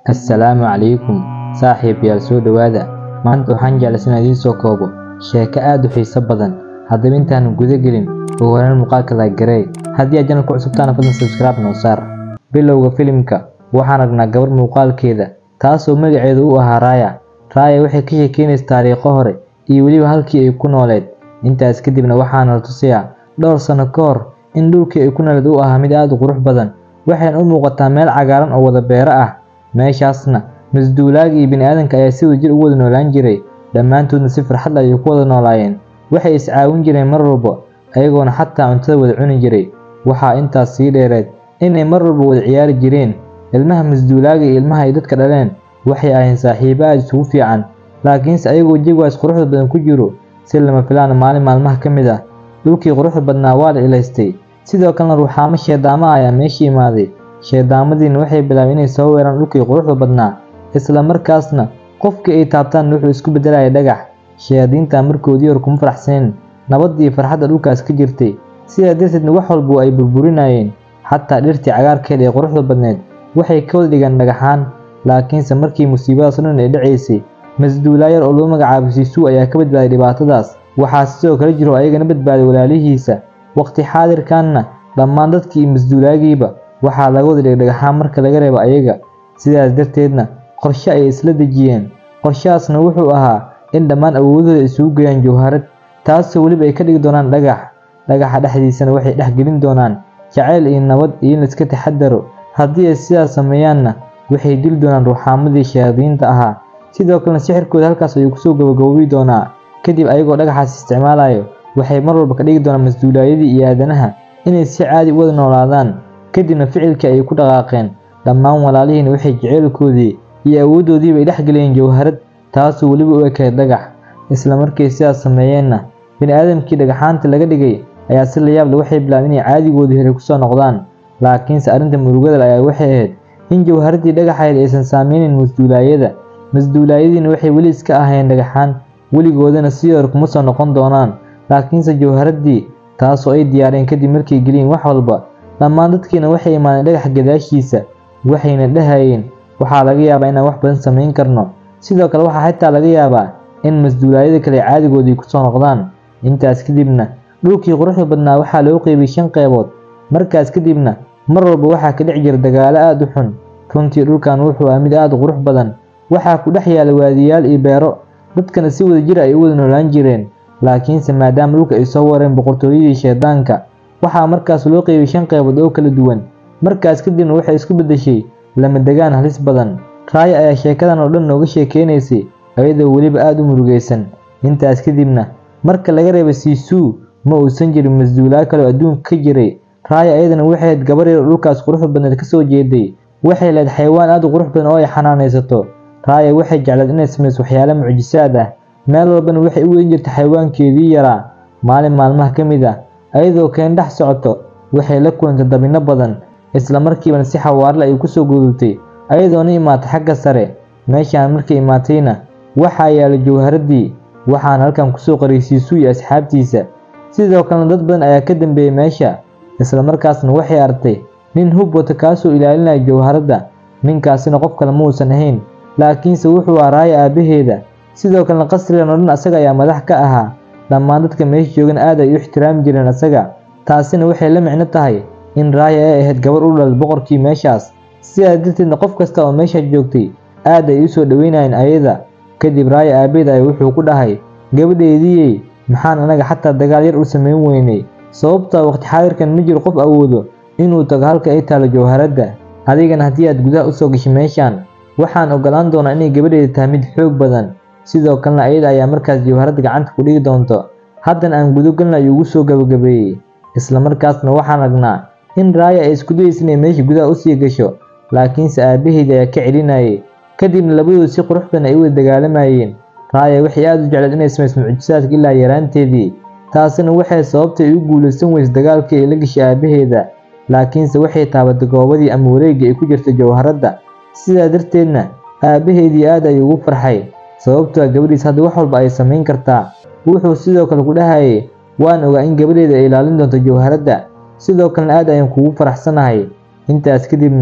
assalaamu calaykum saaxiibayaal soo dhowaada maanta waxaan jeclaysan idiin soo koobo sheeko aad u xiiso badan haddaba intaanu guda gelin ugu horreyn muuqaalka laagareey haddii aad janal ku cusubtaana fadlan subscribe noo saar bilowga filimka waxaan aragnaa gabar muuqaalkeeda taasoo magaceedu u ahaa raaya raaya waxay ka sheekeynaysa taariikho hore iyo weliba halkii ay ku nooleed intaas kadibna waxaana la tusayaa dhowr sano ka hor in dhulkii ay ku nooleed uu ahaa mid aad u qurux badan waxayna u muuqataa meel cagaaran oo wada beero ah meeshaasna masduulaaga iyo bini'aadanka ayaa si wadajir ugu wada noolaan jiray dhammaantoodna si farxad ayay ku wada noolaayeen waxay iscaawin jireen mar walba ayagoona xataa cuntada wada cuni jiray waxaa intaas sii dheereed inay mar walba wada ciyaari jireen ilmaha masduulaaga iyo ilmaha ay dadka dhaleen waxay ahayn saaxiibo aad isugu fiican laakiinse ayagoo jawaas quruxda badan ku jiro si lama filaana maalin maalmaha ka mid ah dhulkii quruxda badnaa waa la ilaystay sidoo kalena ruuxaamo sheedaama ayaa meesha imaaday sheedaamadiina waxay bilaabeen inay soo weeraan dhulkii quruxda badnaa isla markaasna qofkii ay taabtaan wuxuu isku beddelaya dhagax shayaadiinta markoodii hor kuma faraxsaneen nabaddii farxadda dhulkaas ka jirtay sidaa darteedna wax walba ay burburinayeen xataa dhirtii cagaarkeeda ee quruxda badneed waxay ka wada dhigaan dhagaxaan laakiinse markii musiibadaas o dhan ay dhacaysay masduulaayar oo loo magacaabo siisuu ayaa ka badbaaday dhibaatadaas waxaa sidoo kale jiro ayagana badbaaday walaalihiisa waqti xaadirkanna dhammaan dadkii iyo masduulaagiiba waxaa laga wada dhigay dhagaxaan marka laga reebo ayaga sidaas darteedna qorshe ayay isla dejiyeen qorshahaasna wuxuu ahaa in dhammaan awoodooda isugu geeyaan jawharad taasoo weliba ay ka dhigi doonaan dhagax dhagaxa dhexdiisana waxay dhexgelin doonaan jacayl iyo nabad iyo in laiska taxadaro haddii ay sidaas sameeyaanna waxay dili doonaan ruuxaamadii shayaadiinta ahaa sidoo kalena sixirkooda halkaas ayuu kusoo gabagaboobi doonaa kadib ayagoo dhagaxaas isticmaalayo waxay mar walba ka dhigi doonaan masduulaayadii iyo aadanaha inay si caadi u wada noolaadaan kadibna ficilkii ayay ku dhaqaaqeen dhammaan walaalihiina waxay jaceylkoodii iyo awooddoodiiba ay dhexgeliyeen jawharad taasoo weliba u ekayd dhagax isla markay sidaas sameeyeenna bini'aadamkii dhagaxaanta laga dhigay ayaa si layaable waxay bilaabeen inay caadigoodii hore kusoo noqdaan laakiinse arrinta murugadal ayaa waxay ahayd in jawharaddii dhagaxayd aysan saameynin masduulaayada masduulaayadiina waxay weli iska ahayeen dhagaxaan weligoodana sidii hore kuma soo noqon doonaan laakiinse jawharaddii taasoo ay diyaareen kadib markay geliyeen wax walba dhammaan dadkiina waxay imaadeen dhagax gadaashiisa waxayna dhahayeen waxaa laga yaabaa inaan wax badan samayn karno sidoo kale waxaa xitaa laga yaabaa in masduulaayada kale caadigoodii kusoo noqdaan intaas kadibna dhulkii quruxda badnaa waxaa loo qeybiyey shan qeybood markaas kadibna mar walba waxaa ka dhex jira dagaalo aad u xun runtii dhulkan wuxuu ah mid aad u qurux badan waxaa ku dhex yaala waadiyaal iyo beero dadkana si wada jir ay u wada noolaan jireen laakiinse maadaama dhulka ay soo wareen boqortooyadii sheedaanka waxaa markaas loo qeybiyey shan qeybood oo kala duwan markaas kadibna waxay isku beddeshay lama degaan halis badan raaya ayaa sheekadan oo dhan nooga sheekeynaysay ayadoo weliba aad u murugaysan intaas kadibna marka laga reebay siisuu ma uusan jirin masduulaa kale oo adduunka ka jiray raaya ayadana waxay ahayd gabar yar oo dhulkaas quruxda badneed ka soo jeeday waxay lahayd xayawaan aad u qurux badan oo ay xanaanaysato raaya waxay jecleed inay samayso waxyaalo mucjisaad ah meel walbana waxay u weyn jirtay xayawaankeedii yaraa maalin maalmaha ka mid ah ayadoo keen dhex socoto waxay la kulantay dabinno badan isla markiibana si xawaarle ay kusoo gudubtay ayadoona imaatay xagga sare meeshaan markay imaatayna waxaa yaala jawharaddii waxaana halkan kusoo qariyay siisuu iyo asxaabtiisa sidoo kalena dad badan ayaa ka dambeeyey meesha isla markaasna waxay artay nin hub wata kaasoo ilaalinaya jawharadda ninkaasina qof kale ma uusan ahayn laakiinse wuxuu ahaa raaya aabbaheeda sidoo kalena qasrigan oo dhan asaga ayaa madax ka ahaa dhammaan dadka meesha joogan aad ay u ixtiraami jireen asaga taasina waxay la micno tahay in raaya ay ahayd gabar u dhalad boqorkii meeshaas sidaas darteedna qof kasta oo meesha joogtay aad ay u soo dhoweynayeen ayada kadib raaya aabeed ay wuxuu ku dhahay gabadheediiyey maxaan anaga xataa dagaal yar u samayn weynay sababtaa waqti xaadirkan ma jiro qof awoodo inuu tago halka ay taalo jawharadda adigana haddii aad gudaha usoo gashay meeshaan waxaan ogolaan doonaa inay gabadheeda tahay mid xoog badan sidoo kalena ayada ayaa markaas jawharadda gacanta ku dhigi doonto haddana aan gudogalna ayuu ugu soo gabagabeeyey isla markaasna waxaan aragnaa in raaya ay isku dayaysa inay meesha gudaha usii gasho laakiinse aabbaheedii ayaa ka celinayay kadibna labadooda si qurux badan ay u wada dagaalamayeen raaya waxay aad u jecleed inay samayso mucjisaadka ilaa yaraanteedii taasina waxay sababtay ay u guulaysan weysa dagaalkii ay la gashay aabbaheeda laakiinse waxay taabatay goobadii ama wareeggii ay ku jirtay jawharadda sidaa darteedna aabbaheedii aad ayuu ugu farxay sababtoo gabadhiis hadda wax walba ay samayn kartaa wuxuu sidoo kale ku dhahayay waan ogaa in gabadheeda ay ilaalin doonto jawharadda sidoo kalena aad ayaan kugu faraxsanahay intaas kadibna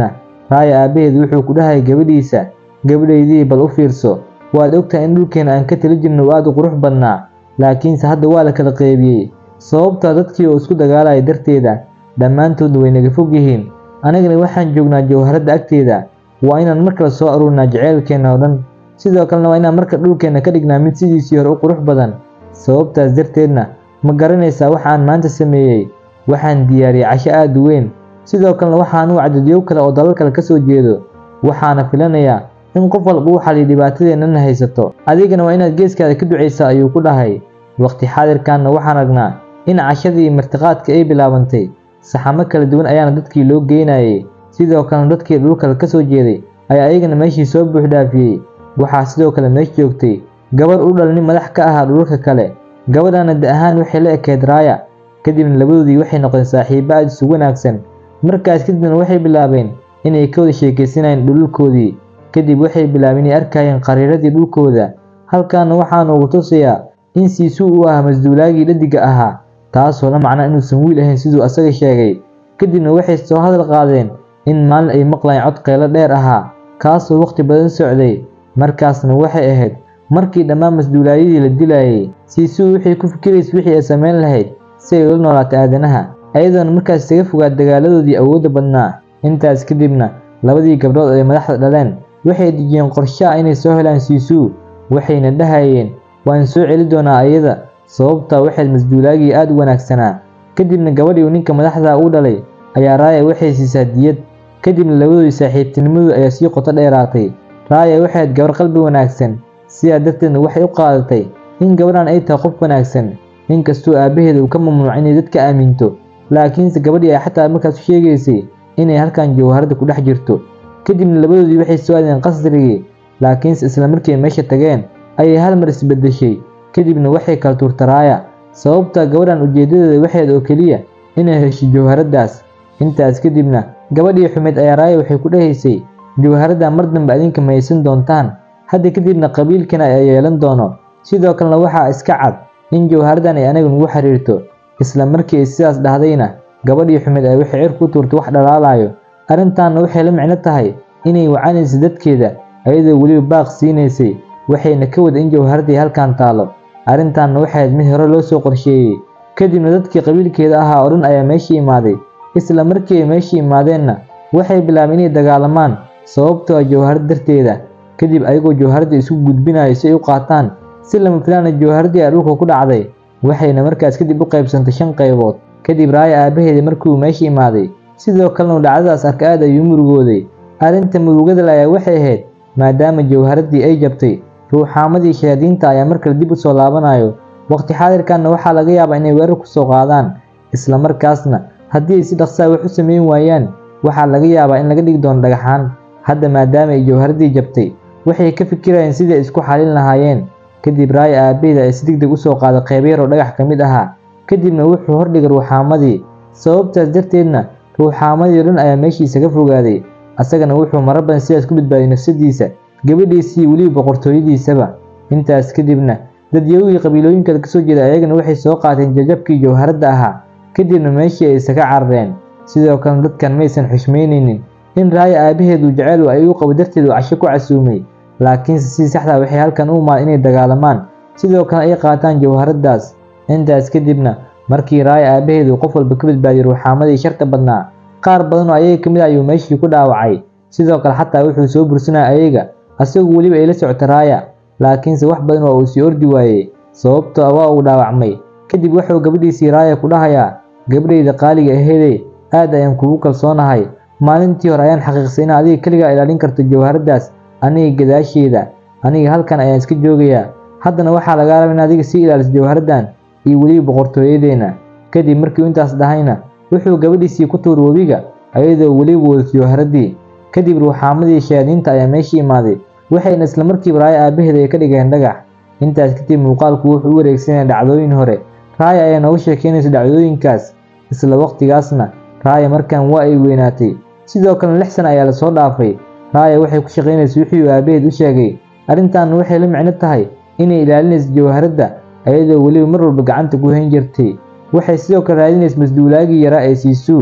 raaya aabbaheedu wuxuu ku dhahayay gabadhiisa gabadhaydii bal u fiirso waad ogtahay in dhulkeena aan ka tali jirno uu aad u qurux badnaa laakiinse hadda waa la kala qeybiyey sababtaa dadkii oo isku dagaalaya darteeda dhammaantoodna way naga fog yihiin anigana waxaan joognaa jawharadda agteeda waa inaan mar kale soo aruurnaa jaceylkeenna oo dhan sidoo kalena waa inaan marka dhulkeenna ka dhignaa mid sidiisii hore u qurux badan sababtaas darteedna ma garanaysaa waxa aan maanta sameeyey waxaan diyaariyey casho aad u weyn sidoo kalena waxaan u cadadyow kale oo dalal kale ka soo jeedo waxaana filanayaa in qof walba uu xaliyo dhibaatadeennana haysato adigana waa inaad geeskaada ka ducaysaa ayuu ku dhahay waqti xaadirkanna waxaan aragnaa in cashadii iyo martiqaadka ay bilaabantay saxamo kala duwan ayaana dadkii loo geynayay sidoo kalena dadkii dhulkale ka soo jeeday ayaa ayagana meeshii soo buuxdhaafiyey waxaa sidoo kale meesh joogtay gabar u dhal nin madax ka ahaa dhulka kale gabadhana da ahaan waxay la ekeed raaya kadibna labadoodii waxay noqdeen saaxiibo aad isu wanaagsan markaas kadibna waxay bilaabeen inay ka wada sheekaysanayeen dhululkoodii kadib waxay bilaabeen inay arkayeen qariiradii dhulkooda halkaana waxaa noogu tusayaa in siisuu uu ahaa masduulaagii dhadiga ahaa taasoo la macnaa inuusan wiil ahayn siduu asaga sheegay kadibna waxay soo hadal qaadeen in maalin ay maqlayeen cod qeylo dheer ahaa kaasoo waqti badan socday markaasna waxay ahayd markii dhammaan masduulaayadii la dilayay siisuu waxay ku fikiraysa wixii ay samayn lahayd si ay ula noolaato aadanaha ayadoona markaas isaga fogaad dagaaladoodii awoodda badnaa intaas kadibna labadii gabdhood ay madaxda dhaleen waxay dejiyeen qorshe ah inay soo helaan siisuu waxayna dhahayeen waan soo celi doonaa ayada sababtaa waxayd masduulaagii aad u wanaagsanaa kadibna gabadhii uu ninka madaxda u dhalay ayaa raaya waxay siisaa diyad kadibna labadoodii saaxiibtinimadu ayaa sii qoto dheeraatay raaya waxayd gabar qalbi wanaagsan sidaa darteedna waxay u qaadatay in gabadhan ay tahay qof wanaagsan inkastoo aabbaheeda uu ka mamnuuc inay dadka aaminto laakiinse gabadhii ay xataa markaas u sheegaysay inay halkan jawharadda ku dhex jirto kadibna labadoodii waxay soo aadeen qasrigii laakiinse isla markii ay meesha tageen ayay hal mar isbeddeshay kadibna waxay kala tuurta raaya sababta gabadhan ujeeddadeeda waxayd oo keliya inay hesho jawharaddaas intaas kadibna gabadhii xumeed ayaa raaya waxay ku dhahaysay jawharadda mar dambe adinka ma haysan doontaan hadda kadibna qabiilkana ayaa yeelan doono sidoo kalena waxaa iska cad in jawharaddan ay anaga nugu xiriirto isla markii ay sidaas dhahdayna gabadhii xumeed ay waxay cir ku tuurtay wax dhalaalayo arrintaanna waxay la micno tahay inay wacanaysa dadkeeda ayadoo weliba baaq siinaysay waxayna ka wada in jawharaddii halkan taalo arrintaanna waxay ahayd mid hore loo soo qorsheeyey kadibna dadkii qabiilkeeda ahaa oo dhan ayaa meeshii imaaday isla markii ay meeshii imaadeenna waxay bilaabeen inay dagaalamaan sababtoo ah jawharad darteeda kadib ayagoo jawharadda isku gudbinayo si ay u qaataan si lama filaana jawharaddii ay dhulka ku dhacday waxayna markaas kadib u qaybsantay shan qaybood kadib raaya aabbaheeda markii uu meesha imaaday sidoo kalena uu dhacdadaas arka aad ayuu murugooday arrinta murugada le ayaa waxay ahayd maadaama jawharaddii ay jabtay ruuxaamadii shayaadiinta ayaa markale dib u soo laabanayo waqti xaadirkanna waxaa laga yaabaa inay weerar ku soo qaadaan isla markaasna haddii ay si dhaqsaa wax u samayn waayaan waxaa laga yaabaa in laga dhigi doono dhagaxaan hadda maadaama ay jawharaddii jabtay waxay ka fikirayeen sidii ay isku xalin lahaayeen kadib raaya aabbaheeda ay si degdeg u soo qaaday qayb yar oo dhagax ka mid ahaa kadibna wuxuu hordhigay ruuxaamadii sababtaas darteedna ruuxaamadii o dhan ayaa meeshii isaga fogaaday asagana wuxuu marar badan sidaas ku badbaadiyay nafsadiisa gabadhiisii weliba boqortooyadiisaba intaas kadibna dadyawigii qabiilooyinkada kasoo jeeda ayagana waxay soo qaateen jajabkii jawharadda ahaa kadibna meeshii ay isaga carareen sidoo kalena dadkan maysan xushmaynaynin in raaya aabbaheedu jeceyl ay u qabo darteed uu casho ku casuumay laakiinse si saxdaa waxay halkan u imaad inay dagaalamaan sidoo kale ay qaataan jawharaddaas intaas kadibna markii raaya aabbaheedu qof walba ka badbaadiyey ruuxaamadii sharta badnaa qaar badan oo ayaga ka mid ah ayuu meeshii ku dhaawacay sidoo kale xataa wuxuu soo bursanaya ayaga asagoo weliba ay la socota raaya laakiinse wax badan waa uu sii ordi waayey sababtoo ah waa uu dhaawacmay kadib wuxuu gabadhiisii raaya ku dhahayaa gabadhayda qaaliga aheedey aad ayaan kugu kalsoonahay maalintii hore ayaan xaqiiqsay in adiga keligaa ilaalin karto jawharaddaas aniga gadaasheeda aniga halkan ayaan iska joogayaa haddana waxaa lagaa raba in adiga sii ilaaliso jawharaddan iyo weliba boqortooyadeenna kadib markii uu intaas dhahayna wuxuu gabadhiisii ku tuur webiga ayadoo weliba wadato jawharaddii kadib ruuxaamadii shayaadiinta ayaa meeshii imaaday waxayna isla markiiba raaya aabbaheeda ay ka dhigeen dhagax intaas kadib muuqaalku wuxuu u wareegsanaya dhacdooyin hore raaya ayaa nooga sheekeynaysa dhacdooyinkaas isla waqtigaasna raaya markan waa ay weynaatay sidoo kale lix sana ayaa lasoo dhaafay raaya waxay ku shaqaynaysa wixii uu aabbaheed u sheegay arrintaanna waxay la micno tahay inay ilaalinayso jawharadda ayadoo weliba mar walba gacanta ku hayn jirtay waxay sidoo kale raadinaysa masduulaagii yaraa ee siisuu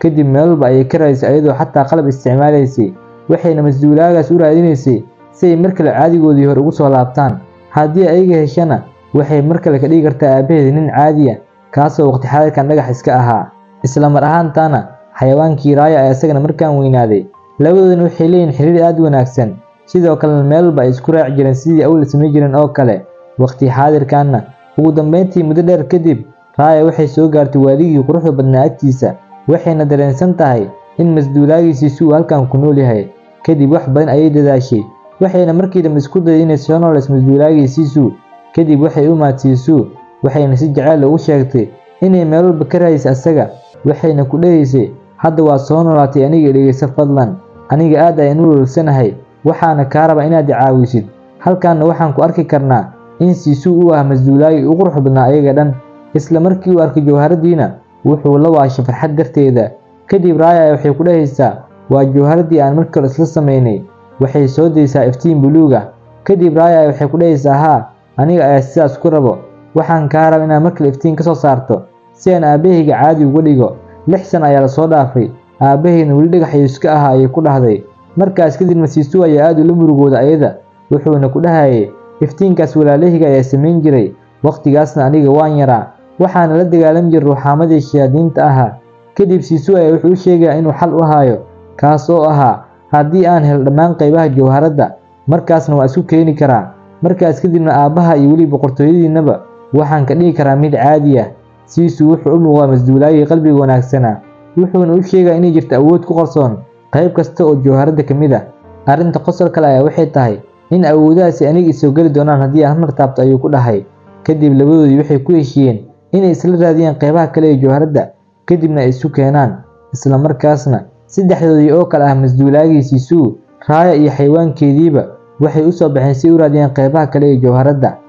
kadib meel walba ayay ka raadisay ayadoo xataa qalab isticmaalaysay waxayna masduulaagaas u raadinaysay si ay mar kale caadigoodii hore ugu soo laabtaan haddii ayaga heshana waxay mar kale ka dhigi kartaa aabaheeda nin caadiya kaasoo waqti xaadirkan dhagax iska ahaa isla mar ahaantaana xayawaankii raaya ayaa isagana markaan weynaaday labadoodana waxay leeyihin xiriir aad u wanaagsan sidoo kalena meel walba ay isku raaci jireen sidii awal samayn jireen oo kale waqti xaadirkanna ugu dambeyntii muddo dheer kadib raaya waxay soo gaartay waadigii quruxda badnaa agtiisa waxayna dareensan tahay in masduulaagiisiisu uu halkan ku nool yahay kadib wax badan ayay dadaashay waxayna markii dambe isku dayay inay soo nooleys masduulaagiisiisu kadib waxay u maadsiisuu waxayna si jaceyl ugu sheegtay inay meel walba ka raadisay asaga waxayna ku dhahaysay hadda waa soo noolaatay aniga dhegeyso fadlan aniga aad ayaan u waloolsanahay waxaana kaa rabaa inaad i caawisid halkaanna waxaan ku arki karnaa in siisuu u ah masduulaagii u qurux badnaa ayaga dhan isla markii uu arkay jawharadiina wuxuu la waashay farxad darteeda kadib raaya waxay ku dhahaysaa waa jawharadii aan markii hore isla samaynay waxay soo daysaa iftiin buluuga kadib raaya waxay ku dhahaysaa haa aniga ayaa sidaas ku rabo waxaan kaa raba inaad markale iftiin ka soo saarto si aan aabbahayga caadi uga dhigo lix san ayaa lasoo dhaafay aabbahayna weli dhagax ayuu iska ahaa ayay ku dhahday markaas kadibna siisuu ayaa aad ula murugooda ayada wuxuuna ku dhahayay iftiinkaas walaalahayga ayaa samayn jiray wakhtigaasna aniga waan yaraa waxaana la dagaalami jiray ruuxaamadii shayaadiinta ahaa kadib siisuu ayaa wuxuu u sheegayaa inuu xal u hayo kaas oo ahaa haddii aan helo dhammaan qaybaha jawharadda markaasna waa isku keeni karaa markaas kadibna aabbaha iyo weli boqortooyadiinnaba waxaan ka dhigi karaa mid caadi ah siisuu wuxuu u muuqdaa masduulaagii qalbiga wanaagsanaa wuxuuna u sheegaa inay jirto awood ku qarsoon qayb kasta oo jawharadda ka mid ah arrinta qosol kale ayaa waxay tahay in awoodahaasi aniga isoo geli doonaan haddii aan mar taabto ayuu ku dhahay kadib labadoodii waxay ku heshiiyeen inay isla raadiyaan qaybaha kale ee jawharadda kadibna ay isu keenaan isla markaasna saddexdoodii oo kale ah masduulaagii siisuu raaya iyo xayawaankeediiba waxay u soo baxeen si ay u raadiyaan qaybaha kale ee jawharadda